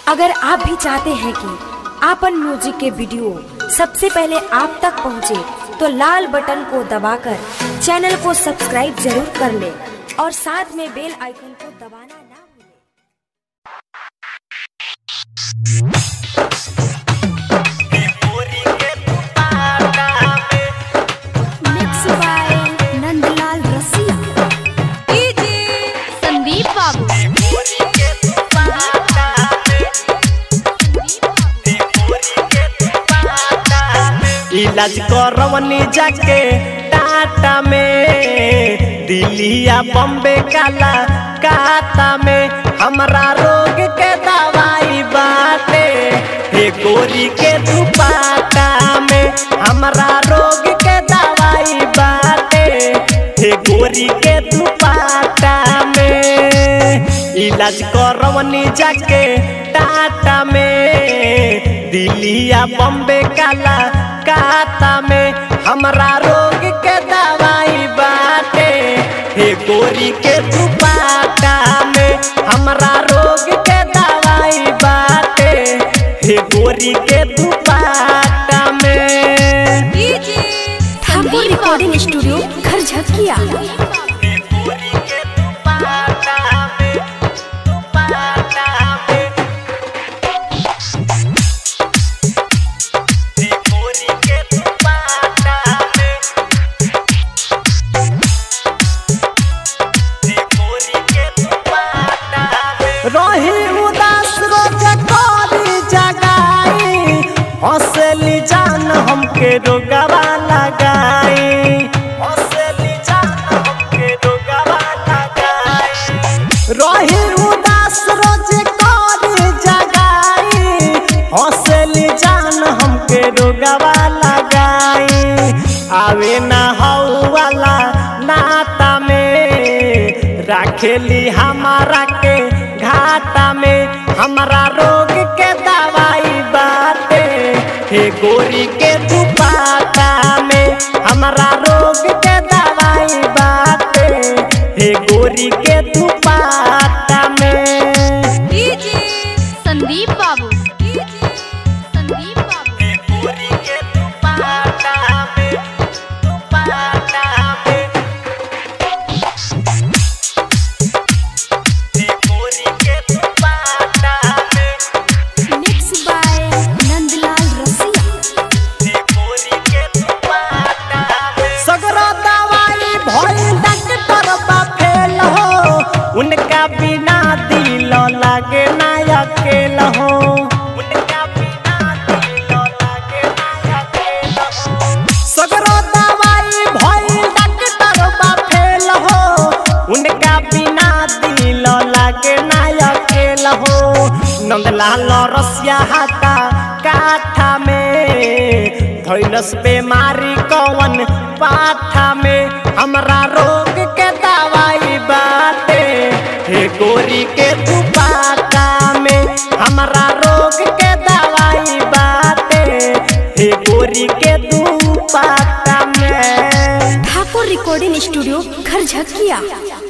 अगर आप भी चाहते हैं कि आपन म्यूजिक के वीडियो सबसे पहले आप तक पहुंचे, तो लाल बटन को दबाकर चैनल को सब्सक्राइब जरूर कर ले और साथ में बेल आइकन को दबाना ना भूलें। Mixed by नंदलाल रसिया संदीप बाबू इलाज करवनी जाके टाटा में दिल्लिया बम्बे काला काता में हमरा रोग के दवाई बाटे हे गोरी के दुपाटा में हमरा रोग के दवाई बाटे हे गोरी के दुपाटा में इलाज करवनी जाके टाटा में दिल्लिया बम्बे काला काता में हमरा रोग के दवाई बाटे हे गोरी के दुपाटा में हमरा रोग के दवाई बाटे हे गोरी के दुपाटा में ठाकुर रिकॉर्डिंग स्टूडियो घर झकिया हे गोरी के दुपाटा में दुपाटा में हे गोरी के दुपाटा में रही उदास रोज करी जगाई हंसली जान हमके रोगवा लगाई हंसली जान हमके रोगवा लगाई रही उदास रोज करी जगाई हंसली जान हमके रोगवा लगाई आवे ना हऊ वाला नाता में राखेली हमारा के घाटा में हमारा रोग के दवाई बाटे हे गोरी के दुपाटा में हमारा रोग के दवाई बाटे हे गोरी के दुपाटा में संदीप बाबू संदीप बाबू हे गोरी के दुपाटा में दुपाटा में हे गोरी के दुपाटा में मिक्स बाय नंदलाल रसिया सगरो दवाई भइल डॉक्टर बा फेल हो उनका बिना दिल लागे ना अकेल हो उनका बिना दिल लागे ना अकेल हो सगरो दवाई भइल डॉक्टर बा फेल हो उनका बिना दिल लागे ना अकेल हो नंदलाल रसिया हाथा काठा में धैलस बीमारी कौन पाठा में हमरा रोग के दवाई बाटे हे गोरी के दुपाटा में हमरा रोग के दवाई बाटे हे गोरी के दुपाटा में ठाकुर रिकॉर्डिंग स्टूडियो घर झकिया